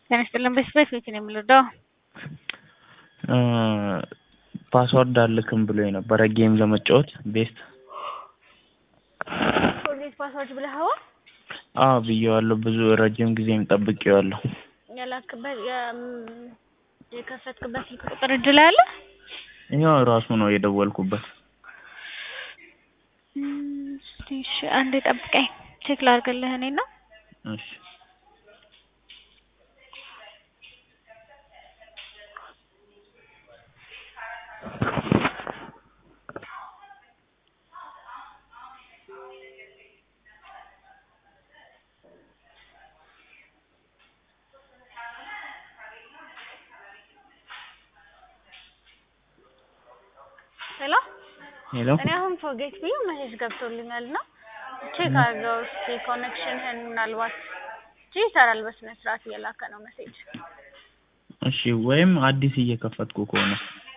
ጤና ይስጥልን በስፔስ ቤት ነው የምንወደው። ፓስወርድ አልክም ብሎ የነበረ ጌም ለመጫወት ቤስት ፎርጌት ፓስወርድ ብለኸዋ አዎ ብዬዋለሁ። ብዙ ረጅም ጊዜም ጠብቄዋለሁ። የላክበት የም- የከፈትክበት ስልክ ቁጥር እጅ ላይ አለ? ይኸው ራሱ ነው የደወልኩበት። እም፣ እስቲ እሺ አንዴ ጠብቀኝ ቼክ ላድርግልህ እኔና እሺ ሄሎ ሄሎ እኔ አሁን ፎርጌት ብዬ መሴጅ ገብቶልኛል እና ቼክ አድርገው እስኪ ኮኔክሽንህን ምናልባት እንጂ ይሰራል በስነ ስርዓት እየላከ ነው መሴጅ እሺ ወይም አዲስ እየከፈትኩ ከሆነ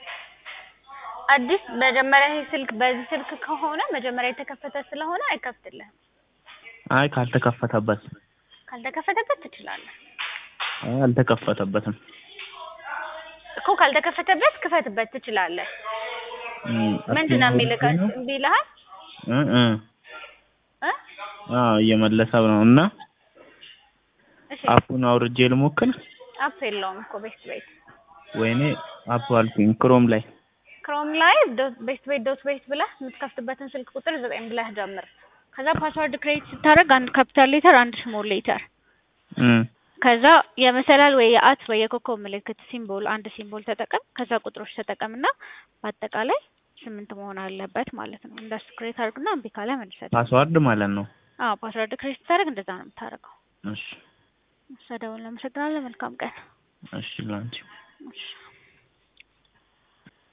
አዲስ መጀመሪያ ይሄ ስልክ በዚህ ስልክ ከሆነ መጀመሪያ የተከፈተ ስለሆነ አይከፍትልህም አይ ካልተከፈተበት ካልተከፈተበት ትችላለህ አይ አልተከፈተበትም እኮ ካልተከፈተበት ክፈትበት ትችላለህ እም፣ ምንድን ነው አክቲቭ የሚልህ ነው? እምቢ ይልሃል እ እ እ አዎ እየመለሰ ነው እና እሺ አፑን አውርጄ ልሞክር አፕ የለውም እኮ ቤስት ቤት ወይኔ አፕ አልኩኝ ክሮም ላይ ክሮም ላይ ቤስት ቤት ዶት ቤት ብለህ የምትከፍትበትን ስልክ ቁጥር ዘጠኝ ብለህ ጀምር ከዛ ፓስወርድ ክሬት ስታደርግ አንድ ካፒታል ሌተር አንድ ስሞል ሌተር እም፣ ከዛ የመሰላል ወይ የአት ወይ የኮከብ ምልክት ሲምቦል አንድ ሲምቦል ተጠቀም ከዛ ቁጥሮች ተጠቀምና በአጠቃላይ ስምንት መሆን አለበት ማለት ነው እንደሱ ክሬት አድርግና እምቢ ካለ መልሰህ ፓስዋርድ ማለት ነው። አዎ ፓስወርድ ክሬት ስታደርግ እንደዛ ነው የምታደርገው እሺ እሺ ደውል አመሰግናለሁ መልካም ቀን እሺ ላንቺ እሺ